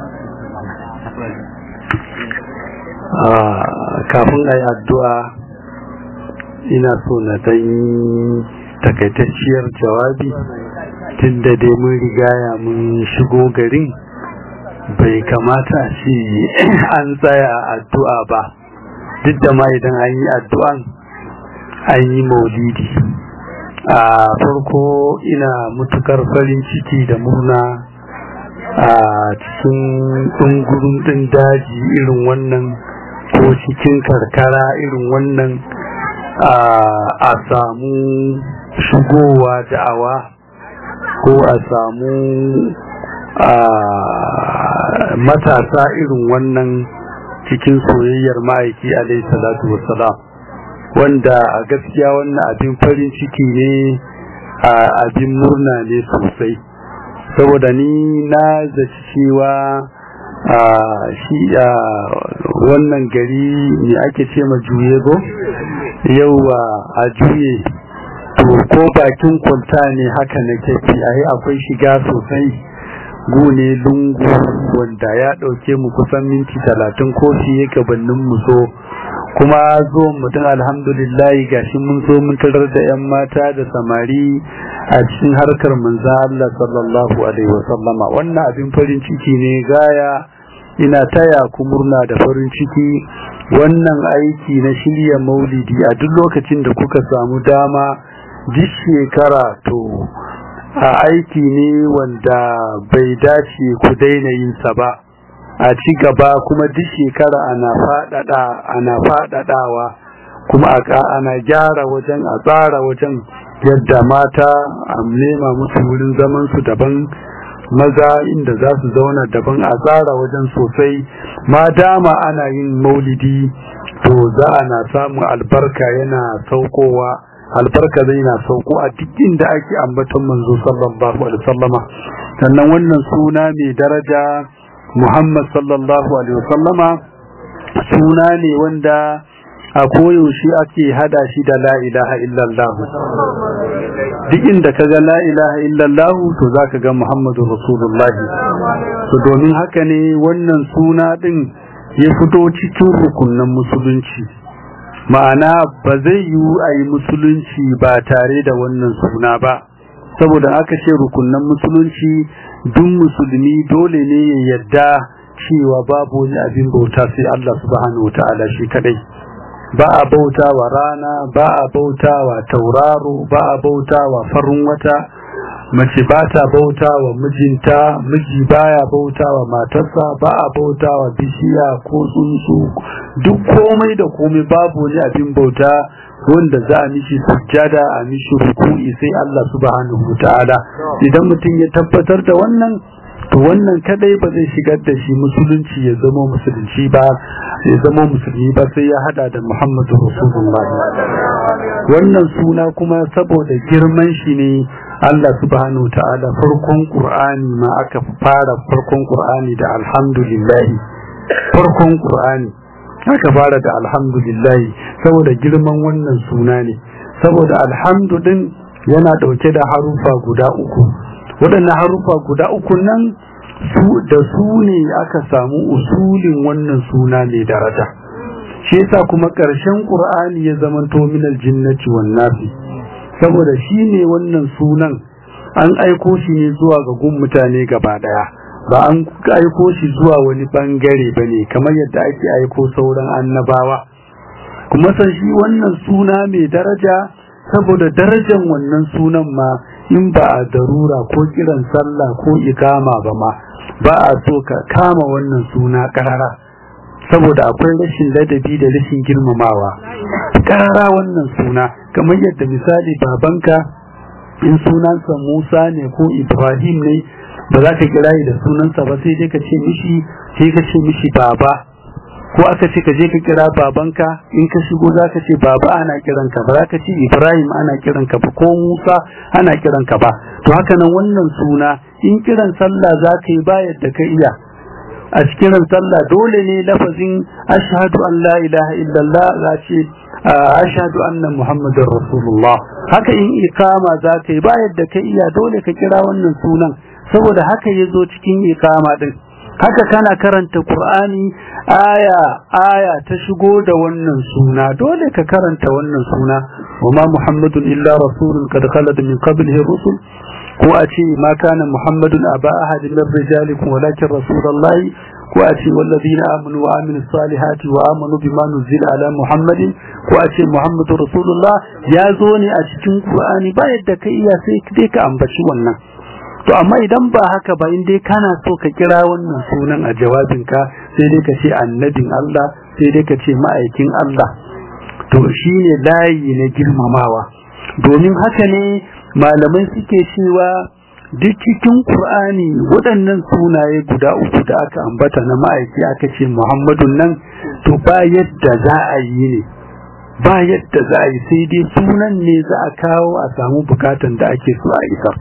kafin a yi addu'a ina so na dan takaitacciyar jawabi tun da dai mun rigaya mun shigo garin bai kamata shi an tsaya addu'a ba duk da ma idan an yi addu'an an yi maulidi a farko ina mutukar farin ciki da murna a cikin ɗungurin ɗin daji irin wannan ko cikin karkara irin wannan a samu shigowa da'awa ko a samu matasa irin wannan cikin soyayyar ma'aiki alaihi salatu wassalam wanda a gaskiya wannan abin farin ciki ne abin murna ne sosai saboda ni na zaci cewa shi wannan gari ne ake ce ma juye go yau a juye to ko bakin kwanta ne haka na kefi a akwai shiga sosai gune lungu wanda ya ɗauke mu kusan minti talatin ko fiye gabanin mu so kuma zo mutum alhamdulillah gashi mun so mun tarar da yan mata da samari a cikin harkar manzo Allah sallallahu alaihi wasallama wannan abin farin ciki ne gaya ina taya ku murna da farin ciki wannan aiki na shirya maulidi a duk lokacin da kuka samu dama duk shekara to a aiki ne wanda bai dace ku daina yin sa ba a ci gaba kuma duk shekara ana fadada ana fadadawa kuma ana gyara wajen a tsara wajen yadda mata a nema musu wurin zaman su daban maza inda za su zauna daban a tsara wajen sosai ma dama ana yin maulidi to za a na samun albarka yana saukowa albarka zai na sauko a duk inda ake ambaton manzo sallallahu alaihi wasallama sannan wannan suna mai daraja Muhammad sallallahu alaihi wasallama suna ne wanda a koyaushe ake hada shi da la ilaha illallah duk inda kaga la ilaha illallah to zaka ga Muhammadu Rasulullah to domin haka ne wannan suna din ya fito cikin rukunin musulunci ma'ana ba zai yiwu a yi musulunci ba tare da wannan suna ba saboda aka ce rukunin musulunci duk musulmi dole ne ya yadda cewa babu wani abin bauta sai Allah subhanahu wata'ala shi kadai ba a bauta wa rana ba a bauta wa tauraro ba a bauta wa farin wata mace ba ta bauta wa mijinta miji baya bauta wa matarsa ba a bauta wa bishiya ko tsuntsu duk komai da komai babu wani abin bauta wanda za a mishi sujjada a mishi ruku'i sai Allah subhanahu ta'ala idan mutum ya tabbatar da wannan to wannan kadai ba zai shigar da shi musulunci ya zama musulunci ba ya zama musulmi ba sai ya hada da Muhammadu Rasulullah wannan suna kuma saboda girman shi ne Allah subhanahu ta'ala farkon Qur'ani ma aka fara farkon Qur'ani da alhamdulillah farkon Qur'ani aka fara da alhamdulillah saboda girman wannan suna ne saboda alhamdu din yana dauke da harufa guda uku waɗannan harufa guda uku nan su da su ne aka samu usulin wannan suna mai daraja shi yasa kuma ƙarshen Qur'ani ya zamanto minal jinnati wan nasi saboda shi ne wannan sunan an aiko shi ne zuwa ga gun mutane gaba daya ba an aiko shi zuwa wani bangare ba ne kamar yadda ake aiko sauran annabawa kuma san shi wannan suna mai daraja saboda darajan wannan sunan ma in ba a darura ko kiran sallah ko ikama ba ma ba a so ka kama wannan suna karara saboda akwai rashin ladabi da rashin girmamawa karara wannan suna kamar yadda misali babanka in sunansa Musa ne ko Ibrahim ne ba za ka kira da sunansa ba sai dai ka ce mishi sai ka ce mishi baba ko aka ce ka je ka kira babanka in ka shigo za ka ce baba ana kiranka ba za ka ce Ibrahim ana kiranka ba ko Musa ana kiranka ba to haka nan wannan suna in kiran sallah za ka yi ba yadda ka iya a cikin sallah dole ne lafazin ashhadu an la ilaha illallah za ce ashhadu anna muhammadar rasulullah haka in ikama za ka yi ba yadda ka iya dole ka kira wannan sunan saboda haka ya zo cikin ikama din haka kana karanta Qur'ani aya aya ta shigo da wannan suna dole ka karanta wannan suna wama Muhammadun illa rasulun qad khalat min qablihi rusul ko a ce ma kana Muhammadun aba ahadin min rijalikum walakin rasulullahi ko a ce wallazina amanu wa amilus salihati wa amanu bima nuzila ala Muhammadin ko a ce Muhammadu rasulullah ya zo ne a cikin Qur'ani ba yadda ka iya sai dai ka ambaci wannan to amma idan ba haka ba in dai kana so ka kira wannan sunan a jawabinka sai dai ka ce annabin Allah sai dai ka ce ma'aikin Allah to shine layi na girmamawa domin haka ne malamai suke cewa duk cikin Qur'ani waɗannan sunaye guda uku da aka ambata na ma'aiki aka ce Muhammadun nan to ba yadda za a yi ne ba yadda za a yi sai dai sunan ne za a kawo a samu bukatan da ake so a isar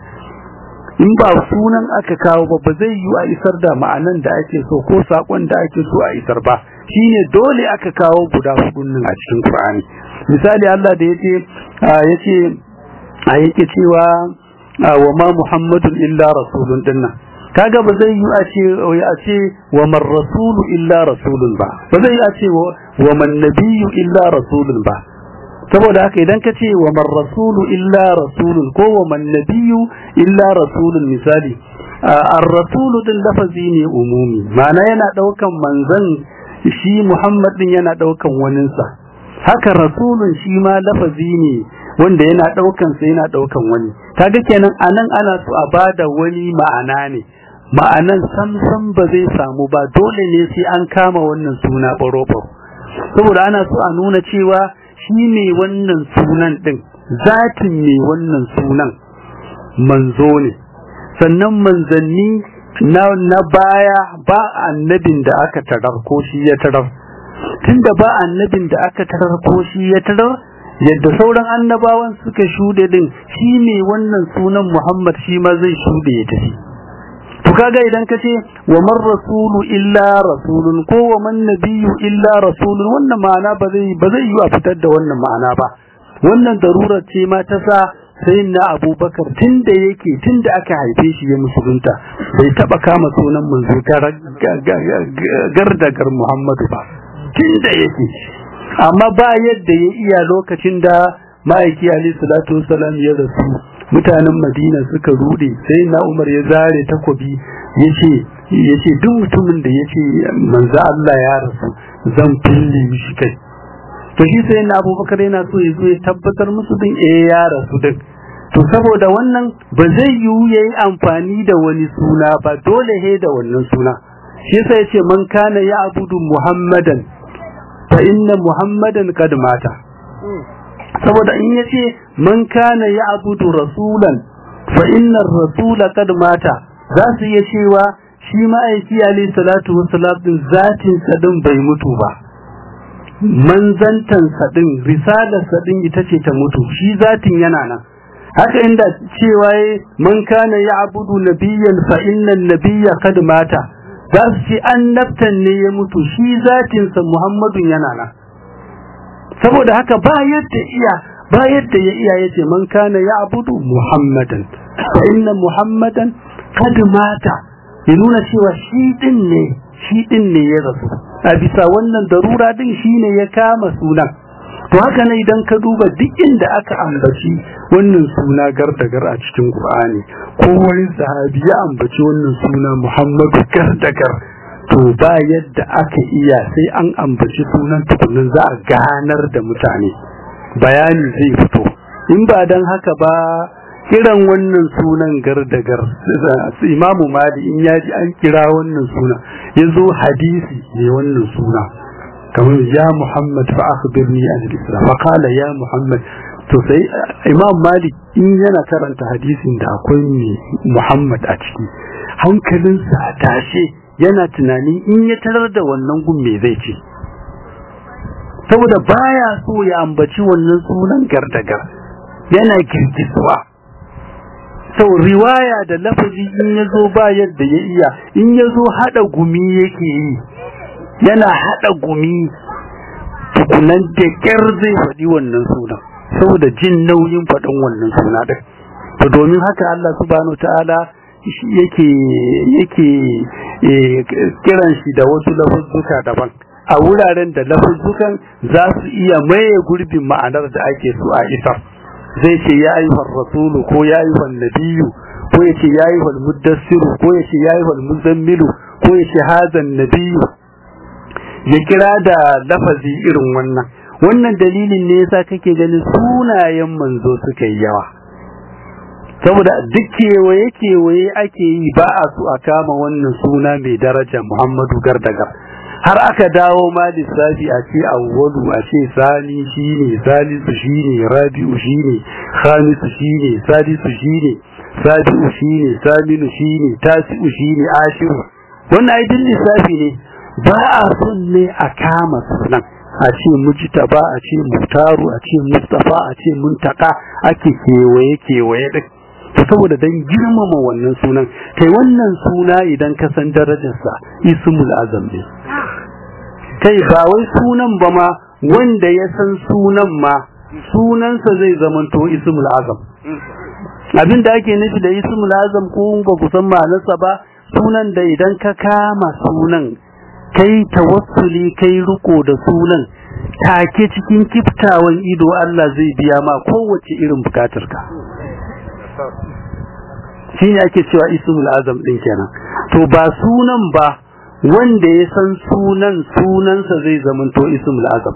in ba sunan aka kawo ba ba zai yi a isar da ma'anan da ake so ko sakon da ake so a isar ba shine dole aka kawo guda hudun nan a cikin Qur'ani misali Allah da yace yace a yake cewa wa ma Muhammadun illa rasulun dinnan kaga ba zai yi a ce a ce wa man rasulu illa rasulun ba ba zai yi a ce wa man nabiyyu illa rasulun ba saboda haka idan ka ce wa man rasulu illa rasulun ko wa man nabiyyu illa rasulun misali ar-rasulu din lafazi ne umumi ma'ana yana daukan manzon shi Muhammad din yana daukan waninsa haka rasulun shi ma lafazi ne wanda yana daukan sa yana daukan wani kaga kenan anan ana so a bada wani ma'ana ne ma'anan samsam ba zai samu ba dole ne sai an kama wannan suna baro saboda ana so a nuna cewa shi ne wannan sunan ɗin zatin ne wannan sunan manzo ne sannan manzanni na, na baya ba annabin da aka tarar ko shi ya tarar tunda ba annabin da aka tarar ko shi ya tarar yadda sauran annabawan suka shuɗe din shi ne wannan sunan muhammad shi ma zai shuɗe ya tafi to kaga idan ka ce wa man rasulu illa rasulun ko wa man nabiyyu illa rasulun wannan ma'ana ba zai ba zai yi a fitar da wannan ma'ana ba wannan darurar ce ma ta sa sai na abubakar tun da yake tun da aka haife shi ya musulunta bai taba kama sunan manzo gardagar muhammadu ba tun da yake amma ba yadda ya iya lokacin da ma'aiki alaihi salatu wasalam ya rasu mutanen madina suka rude sai na umar ya zare takobi yace yace duk mutumin da yace manzo Allah ya rasu zan fille mishi kai to shi sai na abubakar yana so ya zo ya tabbatar musu din eh ya rasu din to saboda wannan ba zai yiwu yayi amfani da wani suna ba dole he da wannan suna shi yasa yace man kana ya abudu muhammadan fa inna muhammadan kad mata saboda in yace man kana ya'budu rasulan fa inna ar-rasula qad mata za su iya cewa shi ma'aiki alayhi salatu wassalam din zatin sa din bai mutu ba manzantan sa din risalar sa din ita ce ta mutu shi zatin yana nan haka inda cewa man kana ya'budu nabiyyan fa inna an-nabiyya qad mata za su ce annabtan ne ya mutu shi zatin sa muhammadun yana nan saboda haka ba yadda iya ba yadda ya iya yace man kana ya'budu muhammadan fa inna muhammadan qad mata ya nuna cewa shi din ne shi din ne ya rasu a bisa wannan darura din shine ya kama sunan to haka ne idan ka duba duk inda aka ambaci wannan suna gardagar a cikin Qur'ani ko wani sahabi ya ambaci wannan suna Muhammadu gardagar to ba yadda aka iya sai an ambaci sunan tukunin za a ganar da mutane bayani zai fito in ba dan haka ba kiran wannan sunan gardagar imamu mali in ya ji an kira wannan suna ya zo hadisi ne wannan suna kamar ya muhammad fa akhbirni an al-islam fa qala ya muhammad to sai imam malik in yana karanta hadisin da akwai muhammad a ciki hankalinsa a tashe yana tunani in ya tarar da wannan gun me zai ce saboda baya so ya ambaci wannan sunan gardagar yana kirkisuwa sau riwaya da lafazi in ya zo ba yadda ya iya in ya zo haɗa gumi yake yi yana haɗa gumi tukunan da ƙyar zai faɗi wannan sunan saboda jin nauyin faɗin wannan suna ɗin to domin haka Allah subhanahu ta'ala yake yake kiran shi da wasu lafuzzuka daban a wuraren da lafuzzukan za su iya maye gurbin ma'anar da ake so a isar zai ce ya ayyuhar rasulu ko ya ayyuhar nabiyu ko ya ce ya ayyuhar muddassiru ko ya ce ya ayyuhar muzammilu ko ya ce hazan nabiyu ya kira da lafazi irin wannan wannan dalilin ne yasa kake ganin sunayen manzo suka yi yawa saboda duk kewaye kewaye ake yi ba a su a kama wannan suna mai daraja Muhammadu Gardagar har aka dawo ma lissafi a ce awwalu a ce sani shine salisu shine rabi'u shine khamisu shine sadisu shine sabi'u shine saminu shine tasi'u shine ashiru wannan ai din lissafi ne ba a son ne a kama sunan a ce mujtaba a ce mutaru a ce mustafa a ce muntaka ake kewaye kewaye din to saboda dan girmama wannan sunan kai wannan suna idan ka san darajarsa ismul azam ne kai ba wai sunan ba ma wanda ya san sunan ma sunansa zai zamanto ismul azam abin da ake nufi da ismul azam ko ba ku san ma'anarsa ba sunan da idan ka kama sunan kai tawassuli kai riko da sunan take cikin kiftawan ido Allah zai biya ma kowace irin bukatarka shi ne ake cewa ismul azam din kenan to ba sunan ba wanda ya san sunan sunansa zai zamanto ismul azam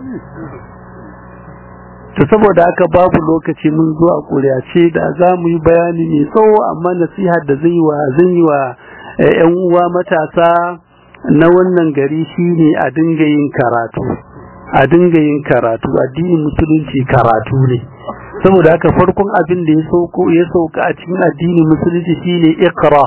to saboda haka babu lokaci mun zo a kuriya ce da za mu yi bayani mai tsawo amma nasihar da zai wa zan yi wa yan uwa matasa na wannan gari shine a dinga yin karatu a dinga yin karatu addinin musulunci karatu ne saboda haka farkon abin da ya sauko ya sauka a cikin addinin musulunci shine iqra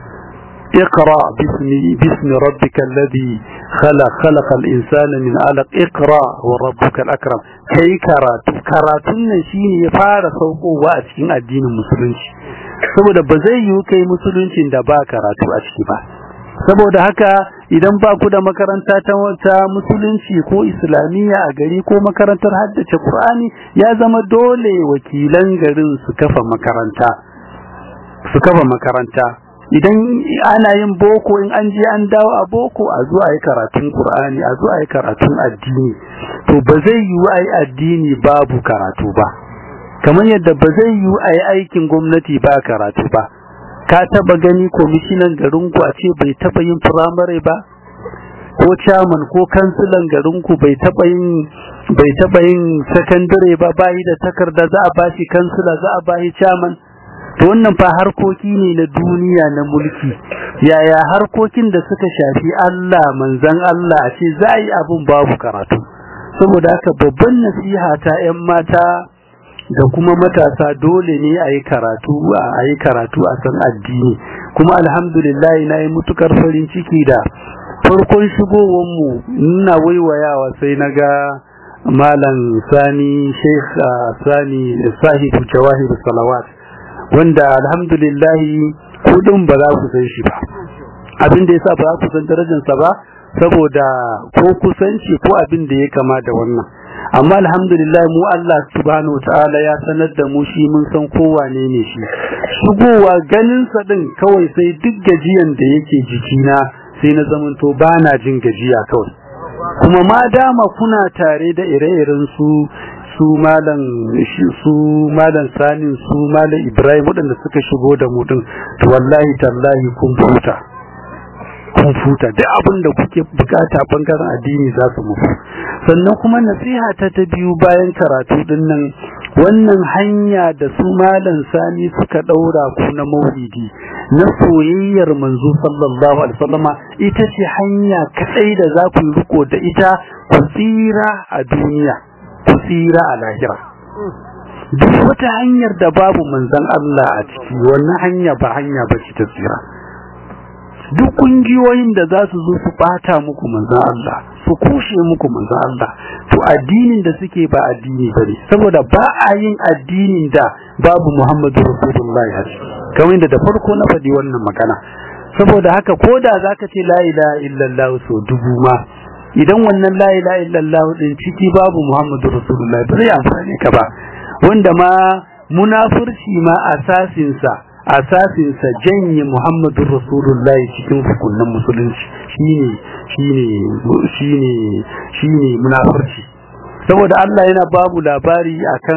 iqra bismi bismi rabbikal ladhi khalaq khalaqal insana min alaq iqra wa rabbukal akram kai karatu karatun nan shine ya fara saukowa a cikin addinin musulunci saboda ba zai yiwu kai musuluncin da ba karatu a ciki ba saboda haka idan ba ku da makaranta ta wata musulunci ko islamiyya a gari ko makarantar haddace Qur'ani ya zama dole wakilan garin su kafa makaranta su kafa makaranta idan ana yin boko in an je an dawo a boko a zo a yi karatun Qur'ani a zo a yi karatun addini to ba zai yiwu a yi addini babu karatu ba kamar yadda ba zai yiwu a yi aikin gwamnati ba karatu ba ka taba gani komishinan garinku a ce bai taba yin firamare ba ko chairman ko kansilan garinku bai taba yin bai taba yin sakandare ba bayi da takarda za a bashi kansila za a bashi chairman to wannan fa harkoki ne na duniya na mulki yaya harkokin da suka shafi Allah manzan Allah a ce za a yi abun babu karatu saboda haka babban nasiha ta 'yan mata da kuma matasa dole ne a yi karatu a yi karatu a san addini kuma alhamdulillah na yi mutukar farin ciki da farkon shigowanmu nuna waiwayawa sai na ga malam sani sheikh sani sahibu jawahir salawat wanda alhamdulillah kudin ba za ku san shi ba abin da yasa ba za ku san darajarsa ba saboda ko kusanci ko abin da ya kama da wannan amma alhamdulillah mu Allah subhanahu ta'ala ya sanar da mu shi mun san kowane ne shi shigowa ganin sa din kawai sai duk gajiyan da yake jikina sai na zamanto bana jin gajiya kawai kuma ma dama kuna tare da ire-iren su su malam su malam sanin su malam ibrahim waɗanda suka shigo da mu din to wallahi tallahi kun futa kun futa duk abin da kuke bukata bangaren addini za su muku sannan kuma nasiha ta ta biyu bayan karatu din nan wannan hanya da su malam sani suka daura ku na maulidi na soyayyar manzo sallallahu alaihi wasallama ita ce hanya kadai da za ku riko da ita ku tsira a duniya ku tsira a lahira duk wata hanyar da babu manzon Allah a ciki wannan hanya ba hanya ba ce ta tsira duk kungiyoyin da za su zo su bata muku manzon Allah su kushe muku manzon Allah to addinin da suke ba addini bane saboda ba a yin addinin da babu Muhammadu Rasulullahi a ciki kamar da da farko na faɗi wannan magana saboda haka ko da zaka ce la ilaha illallah so dubu ma idan wannan la ilaha illallah din ciki babu Muhammadu Rasulullahi ba zai amfane ka ba wanda ma munafurci ma asasin sa asasinsa janye muhammadun rasulullah cikin hukunan musulunci shine shine shine shine munafurci saboda Allah yana babu labari akan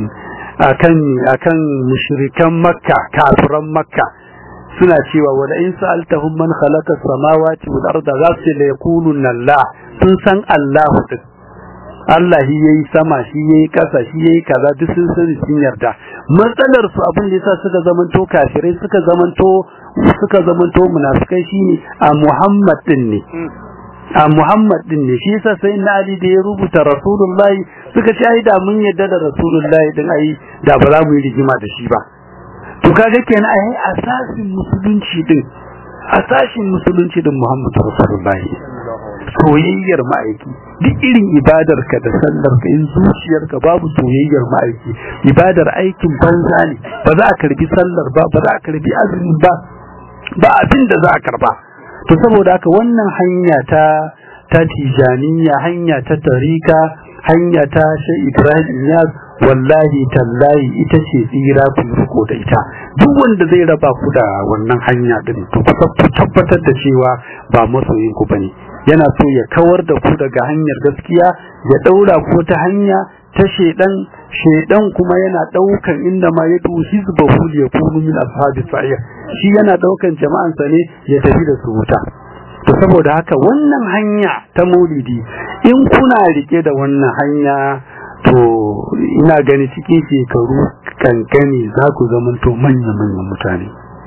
akan akan mushrikan makka kafiran makka suna cewa wala in sa'altahum man khalaqa samawati wal arda za su la yaquluna Allah sun san Allah din Allah shi yayi sama shi yayi kasa shi yayi kaza duk sun sani sun yarda matsalar su abin da yasa suka zamanto kafirai suka zamanto suka zamanto munafikai shine a Muhammad din ne a Muhammad din ne shi yasa sai na Ali da ya rubuta Rasulullahi suka ce ai da mun yarda da Rasulullahi din ai da ba za mu yi rigima da shi ba to kaga kenan ai asasin musulunci din asasin musulunci din Muhammad Rasulullahi soyayyar ma'aiki duk irin ibadarka da sallarka in zuciyarka babu soyayyar ma'aiki ibadar aikin banza ne ba za a karbi sallar ba ba za a karbi azumi ba ba abin da za a karba to saboda haka wannan hanya ta ta tijaniya hanya ta tarika hanya ta shi Ibrahim Iyaz wallahi tallahi ita ce tsira ku riko da ita duk wanda zai raba ku da wannan hanya din to ku tabbatar da cewa ba masoyin ku bane yana so ya kawar da ku daga hanyar gaskiya ya daura ku ta hanya ta shedan shedan kuma yana daukan inda ma ya du hizbahu ya kunu min ashabi sa'ir shi yana daukan jama'an sa ne ya tafi da su wuta to saboda haka wannan hanya ta maulidi in kuna rike da wannan hanya to ina gani cikin shekaru kankani za ku zamanto manya manyan mutane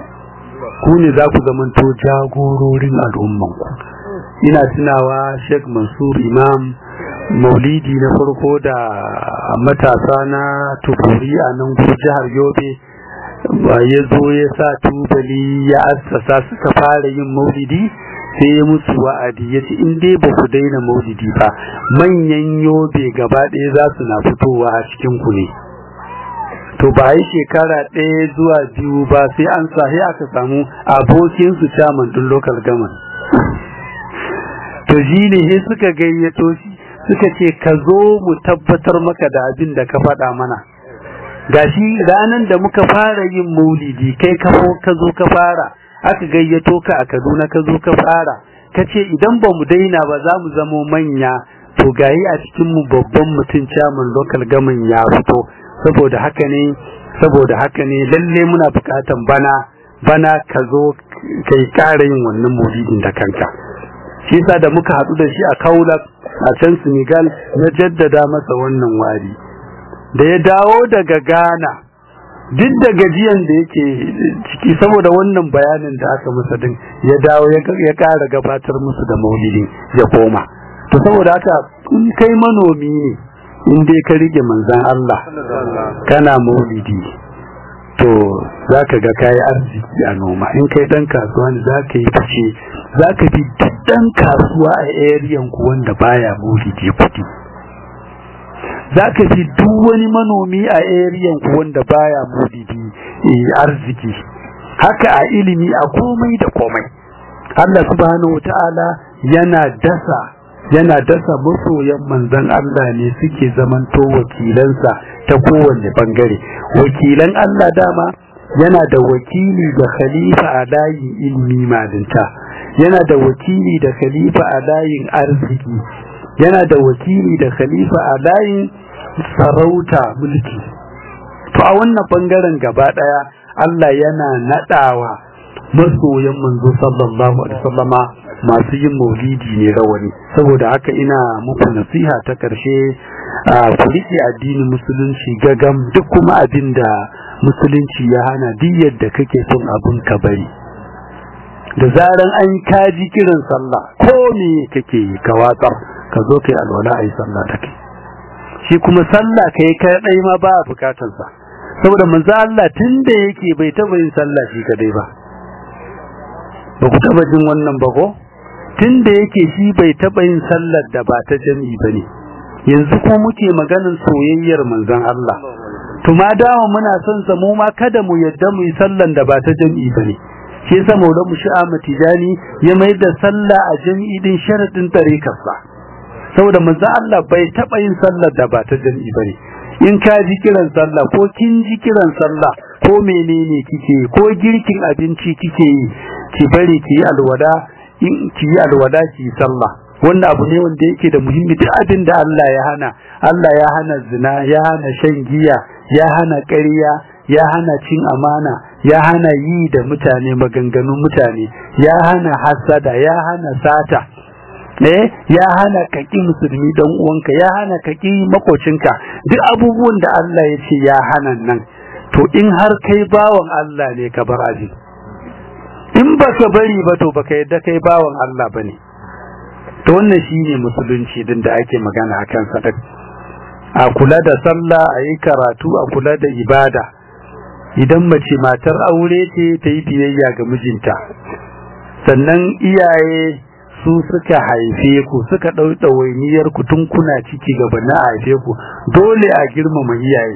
ku ne za ku zamanto jagororin al'ummanku ina tunawa Sheikh Mansur Imam maulidi na farko da matasa na tukuri a nan jihar Yobe ba ya zo ya sa tubali ya assasa suka fara yin maulidi sai ya musu wa'adi ya ce in dai ba ku daina maulidi ba manyan yobe gaba ɗaya za su na fitowa a cikin ku ne to ba yi shekara ɗaya zuwa biyu ba sai an sahi aka samu abokinsu caman ɗin local government to shi ne sai suka gayyato shi suka ce ka zo mu tabbatar maka da abin da ka faɗa mana gashi ranar da muka fara yin maulidi kai ka ka zo ka fara aka gayyato ka a Kaduna ka zo ka fara ka ce idan ba mu daina ba za mu zamo manya to gayi a cikin mu babban mutum chairman local government ya fito saboda haka ne saboda haka ne lalle muna bukatan bana bana ka zo kai ƙara yin wannan maulidin da kanka shi yasa da muka haɗu da shi a Kaula a can Senegal na jaddada masa wannan wari da ya dawo daga Ghana duk da gajiyan da yake ciki saboda wannan bayanin da aka masa din ya dawo ya ƙara gabatar musu da maulidi ya koma to saboda haka in kai manomi ne in dai ka rike manzan Allah kana maulidi to za ka ga kayi arziki a noma in kai dan kasuwa ne za ka yi fice za ka fi dan kasuwa a ariyan ku wanda baya maulidi kuɗi za ka fi duk wani manomi a ariyan ku wanda baya maulidi arziki haka a ilimi a komai da komai Allah subhanahu wata'ala yana dasa yana dasa masoyan manzon Allah ne suke zamanto wakilansa ta kowanne bangare wakilan Allah dama yana da wakili da khalifa a layin ilmi malinta yana da wakili da khalifa a layin arziki yana da wakili da khalifa a layin sarauta mulki to a wannan bangaren gaba daya Allah yana nadawa masoyan manzo sallallahu alaihi wasallama masu yin maulidi ne rawani saboda haka ina muku nasiha ta karshe ku riƙe addinin musulunci gagam duk kuma abin da musulunci ya hana duk yadda kake son abin ka bari da zaran an kaji kiran sallah ko me kake yi ka watsar ka zo kai alwala ayi sallah da kai shi kuma sallah kai kadai ma ba bukatar sa saboda manzo Allah tunda yake bai taba yin sallah shi kadai ba ba ku taba jin wannan ba ko tunda yake shi bai taba yin sallar da ba ta jami'i bane yanzu ko muke maganin soyayyar manzon Allah to ma dawo muna son sa mu ma kada mu yadda mu yi sallan da ba ta jami'i bane shi yasa maulan mu shi'a matijani ya mai da sallah a jami'i din sharadin tarikarsa saboda manzon Allah bai taba yin sallar da ba ta jami'i bane in ka ji kiran sallah ko kin ji kiran sallah ko menene kike ko girkin abinci kike yi ki bari ki yi alwada in ki yi alwada ki yi sallah wannan abu ne wanda yake da muhimmi duk abin da Allah ya hana Allah ya hana zina ya hana shan giya ya hana ƙarya ya hana cin amana ya hana yi da mutane maganganun mutane ya hana hasada ya hana sata eh ya hana kaki musulmi dan uwanka ya hana kaki makocinka duk abubuwan da Allah ya ce ya hana nan to in har kai bawan Allah ne ka bar aji in baka bari ba to baka yadda kai bawan Allah bane to wannan shine musulunci din da ake magana akan sadaka a kula da sallah a yi karatu a kula da ibada idan mace matar aure ce ta yi biyayya ga mijinta sannan iyaye su suka haife ku suka ɗau ɗawainiyar ku tun kuna ciki gaba na haife ku dole a girmama iyaye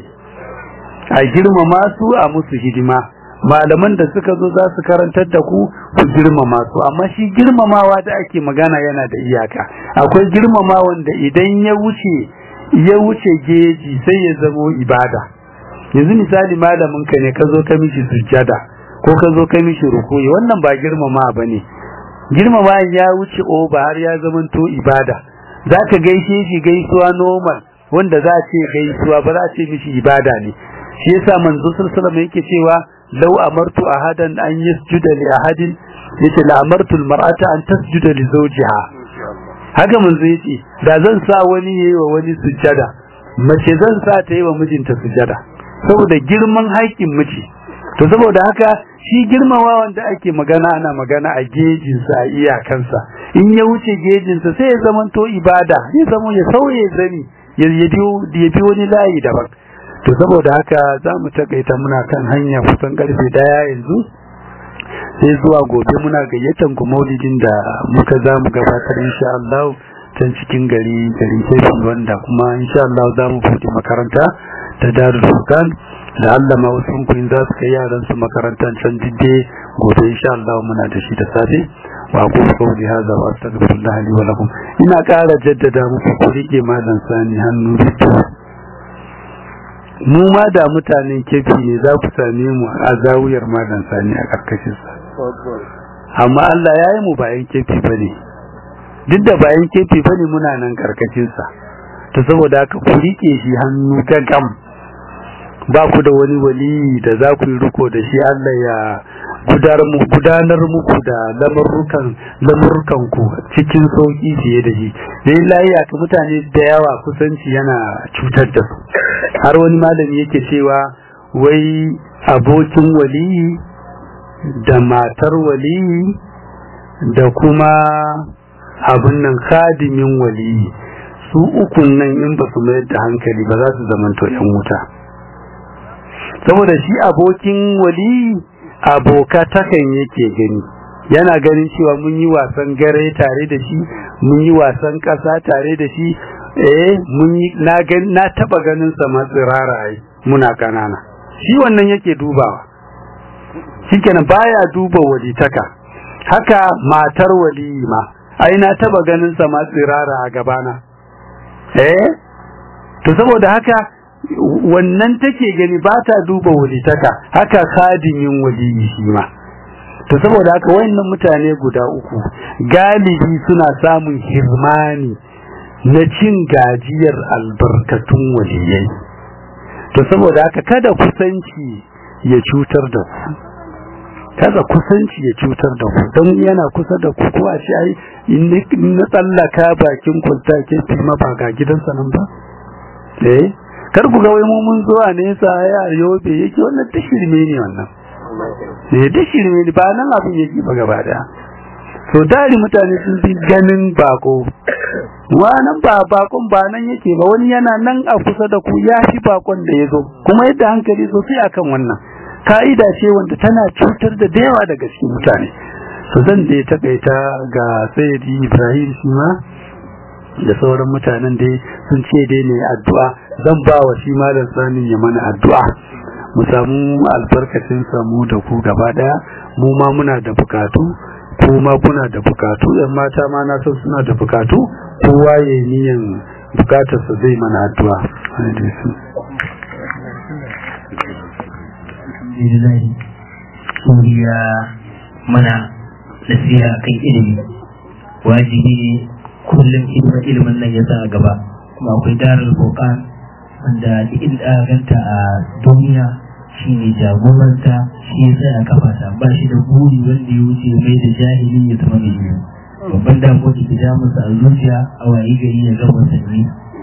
a girmama su a musu hidima malaman da suka zo za su karantar da ku ku girmama su amma shi girmamawa da ake magana yana da iyaka akwai girmama wanda idan ya wuce ya wuce geji sai ya zamo ibada yanzu misali malamin ka ne ka zo ka mishi sujjada ko ka zo ka mishi rukuyi wannan ba girmama bane girmama ya wuce oba har ya zamanto ibada za ka gaishe shi gaisuwa normal wanda za a ce gaisuwa ba za a ce mishi ibada ne shi yasa manzo sallallahu alaihi yake cewa law amartu ahadan an yasjuda li ahadin yace la amartu almar'ata an tasjuda li zawjiha haka manzo yace da zan sa wani yayi wa wani sujjada mace zan sa ta yi wa mijinta sujjada saboda girman haƙƙin miji to saboda haka shi girmama wanda ake magana ana magana a gejinsa a iyakansa in ya wuce gejinsa sai ya zamanto ibada ya zama ya sauye zani ya bi wani layi daban to saboda haka za mu takaita muna kan hanya kusan karfe daya yanzu sai zuwa gobe muna gayyatan ku maulidin da muka za mu gabatar insha Allah can cikin gari gari sai wanda kuma insha Allah za mu buɗe makaranta ta Darul Furqan da Allah ma wasu kun za su kai yaran su makarantar can didde gobe insha Allah muna da shi da safe wa ku qawli hadha wa astaghfirullah li wa lakum ina ƙara jaddada muku ku rike malam sani hannu biyu mu ma da mutanen kefi ne za ku same mu a zawiyar malam sani a karkashin sa amma Allah ya yi mu bayan kefi bane duk da bayan kefi bane muna nan karkashin sa to saboda haka ku rike shi hannu gagam ba ku da wani wali da za ku yi riko da shi Allah ya gudanar muku da lamurrukan lamurrukan ku cikin sauki fiye da shi dai lafiya ka mutane da yawa kusanci yana cutar da su har wani malami yake cewa wai abokin wali da matar wali da kuma abin nan khadimin wali su ukun nan in ba su mayar da hankali ba za su zamanto yan wuta saboda shi abokin wali aboka takan yake gani yana ganin cewa mun yi wasan gare tare da shi mun yi wasan ƙasa tare da shi eh mun yi na na taba ganin sa matsirara ai muna kanana shi wannan yake dubawa shikenan baya duba walitaka haka matar wali ma ai na taba ganin sa matsirara a gabana eh to saboda haka wannan take gani ba ta duba walitaka haka kadimin waliyi shi ma to saboda haka wayannan mutane guda uku galibi suna samun hirmani na cin gajiyar albarkatun waliyai to saboda haka kada kusanci ya cutar da ku kada kusanci ya cutar da ku don yana kusa da ku ko a ce ai in na tsallaka bakin kwalta ke fi ma ba ga gidansa nan ba eh kar ku ga wai mu mun zuwa nesa ya yobe yake wannan tashirme ne wannan ne tashirme ne ba nan abin yake ba gaba daya so dari mutane sun fi ganin bako wannan ba bakon ba nan yake ba wani yana nan a kusa da ku ya fi bakon da ya zo kuma yadda hankali sosai akan wannan ka'ida ce wanda tana cutar da da yawa daga cikin mutane so zan da takaita ga sayyidi ibrahim shi ma da sauran mutanen dai sun ce dai ne addu'a zan ba wa shi malam sanin ya mana addu'a mu samu albarkacin samu da ku gaba daya mu ma muna da bukatu kuma kuna da bukatu yan mata ma na san suna da bukatu kowa ya yi niyan bukatarsa zai mana addu'a alhamdulillah suriya mana nasiha kan ilimi wajibi ne kullum hidimar ilimin nan ya sa a gaba kuma akwai darar bokan wanda duk inda aka ganta a duniya shi ne jagoranta shi ya tsaya kafa ta ba shi da buri wanda ya wuce mai da jahili ya zama mai ilimi babban damuwa da ke damunsa a zuciya a wayi gari ya zama musulmi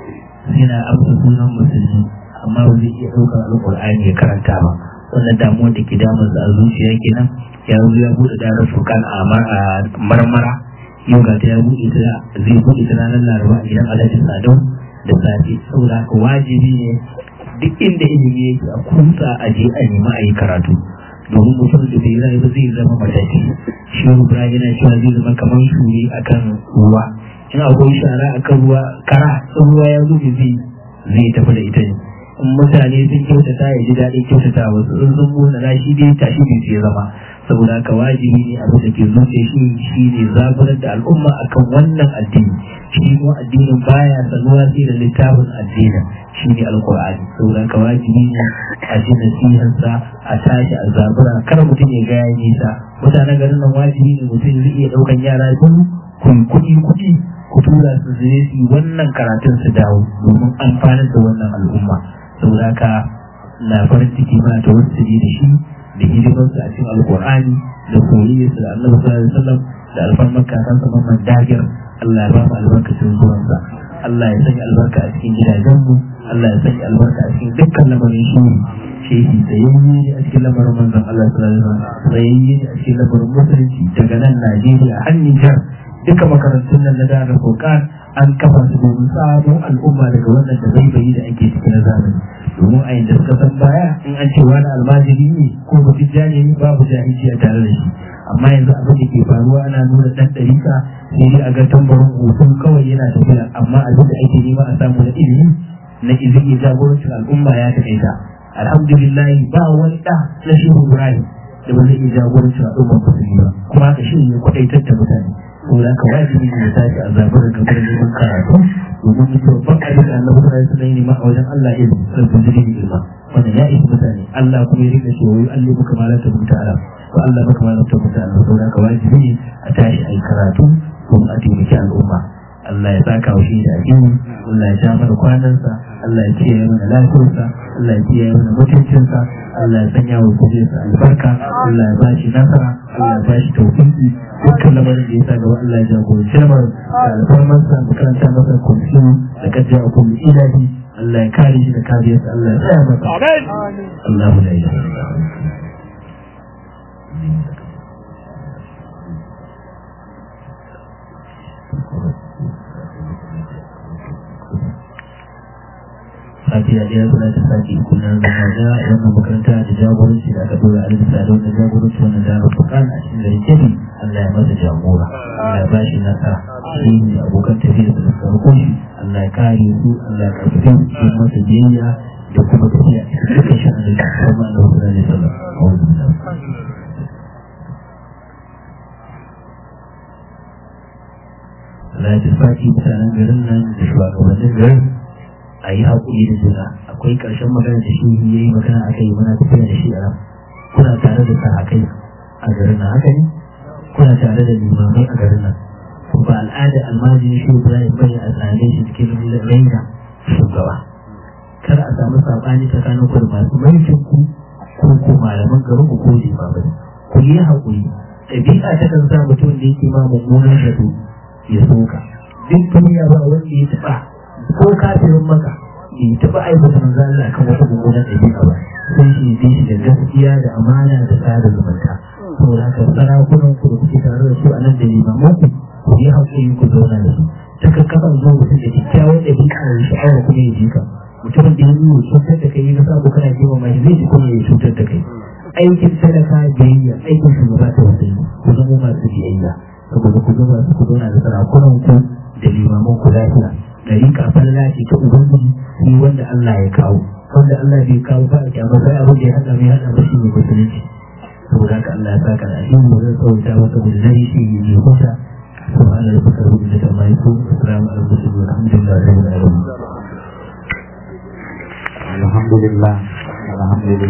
yana amsa sunan musulmi amma ba zai iya ɗaukar alƙur'ani ya karanta ba wannan damuwar da ke damunsa a zuciya kenan ya zo ya buɗe darar fukan a marmara yau ga ta ya buɗe ta zai buɗe ta ranar laraba a gidan alhaji sadau da safe saboda haka wajibi ne duk inda ilimi yake a kusa a je a nemi a yi karatu domin mutum da bai rayu ba zai zama matashi shi ibrahim yana cewa zai zama kamar shure akan ruwa in akwai shara akan ruwa kara in ruwa ya zo zai zai tafi da ita ne in mutane sun kyautata ya ji daɗin kyautata wasu in sun mona na shi dai tashi bai sai zama saboda haka wajibi ne abin da ke zuciya shi shi ne zaburar da al'umma akan wannan addini shi kuma addinin baya sanuwa sai da littafin addinin shi ne alkur'ani saboda haka wajibi ne a ji nasiharsa a tashi a zabura kar mutum ya gaya nisa mutanen garin nan wajibi ne mutum zai iya ɗaukan yara biyu ku kuɗi kuɗi ku tura su zai su wannan karatun su dawo domin amfanar da wannan al'umma saboda haka na farin ciki ma ta wasu da shi da hidimarsa a cikin alkur'ani da soyayyarsa da annabi sallallahu alaihi wasallam da alfarmar kakansa mamman dagir Allah ya ba mu albarkacin zuwansa Allah ya sanya albarka a cikin gidajenmu Allah ya sanya albarka a cikin dukkan lamarin shi shehi tsayayye ne a cikin lamarin manzon Allah sallallahu alaihi wasallam tsayayye ne a cikin lamarin musulunci daga nan Najeriya har Nijar duka makarantun nan na dara Furqan an kafa su domin sabon al'umma daga wannan da zaibayi da ake ciki na zamani domin a yadda suka san baya in an ce wani almajiri ne ko mutum jani ne babu jahilci a tare da shi amma yanzu abin da ke faruwa ana nuna dan ɗarika sai dai a ga tambarin hoton kawai yana tafiya amma abin da ake nema a samu na ilimi na izini jagorancin al'umma ya taƙaita alhamdulillah ba wani ɗa na shehu ibrahim da ba zai iya jagorancin al'umma musulmi ba kuma haka shi ne kwaɗaitar da mutane ko da ka wajibi ne ya tashi a zaɓar da gabar neman karatu domin mutum babban abin da Allah kuma ya sanar nema a wajen Allah ya rabu da ilma wannan ya isa mutane Allah kuma ya rika cewa yi Allah muka malata mutu ala to Allah muka malata mutu ala to da ka wajibi ne a tashi a yi karatu domin a taimaki al'umma Allah ya saka wa shi da addini Allah ya ja mana kwanansa Allah ya kiyaye mana lafiyarsa Allah ya kiyaye mana mutuncinsa Allah ya sanya wa kujinsa albarka Allah ya bashi nasara Allah ya bashi tawfiki dukkan lamarin da ya sa gaba Allah ya jagoranci lamarin da alfarmarsa makaranta masa kursi da kajja a kullu ilahi Allah ya kare shi da kariyarsa Allah ya tsaya masa Allahu la ilaha illa Fatiha ɗaya suna ta sake kullum da maza wannan makaranta da jagoranci da aka dora alisa da wannan jagoranci wannan jami'ar fukan a cikin garin kebi Allah ya masa jagora Allah ya bashi nasara shi ne abokan tafiya da suka rako shi Allah ya kare su Allah ya karfafe su cikin masa biyayya da kuma tafiya dukkan shi Allah ya kuma Allah ya sallallahu alaihi wasallam Allah ya tafi mutanen garin nan da shugabannin garin a yi haƙuri da juna akwai ƙarshen magana da shi ya yi magana a kai muna tafiya da shi a kuna tare da sa a kai a garin nan haka ne kuna tare da limamai a garin nan ba al'ada almajin shi ibrahim bane a tsare shi cikin raina shugaba kar a samu saɓani tsakanin ku da masu mulkin ku ko ko malaman garin ku ko limamai ku yi haƙuri ɗabi'a ta kan sa mutum da yake ma mummunan zato ya soka duk duniya ba wanda ya taɓa ko kafirin maka bai taɓa aibata manzo Allah kan wata mummunan ɗabi'a ba sai shi bi shi da gaskiya da amana da tsara zumunta saboda haka sarakunan ku da kuke tare da su a nan da limaman ku ku yi haƙuri ku zauna da su ta kakkafa zo mutum da kyakkyawan ɗabi'a da sha'awa kuma ya ji ka mutumin da ya yi cutar da kai ya samu kana jima mai zai ji kuma ya cutar da kai aikin sadaka biyayya aikin shugaba ta wasu ku zama masu biyayya saboda ku zama su ku zauna da sarakunan ku da limaman ku lafiya dariƙa falla ce ta ubangiji shi wanda Allah ya kawo wanda Allah bai kawo ba a kyamar sai abin da ya haɗa mai haɗa mashi ne musulunci saboda haka Allah ya saka da addini mu zai tsawata masa da zai shi ne kusa سبحان ربك رب العزة عما يصفون والسلام على المرسلين والحمد لله رب العالمين الحمد لله الحمد لله